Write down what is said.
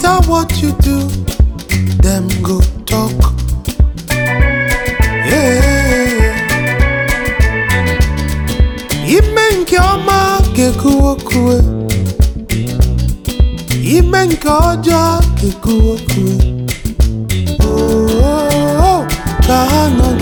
matter what you do, them go talk. Yeah. Ime nke ọma ga-ekwu okwu. Ime nke ọjọọ ga-ekwu okwu. Oh, oh, oh, ka ha nọ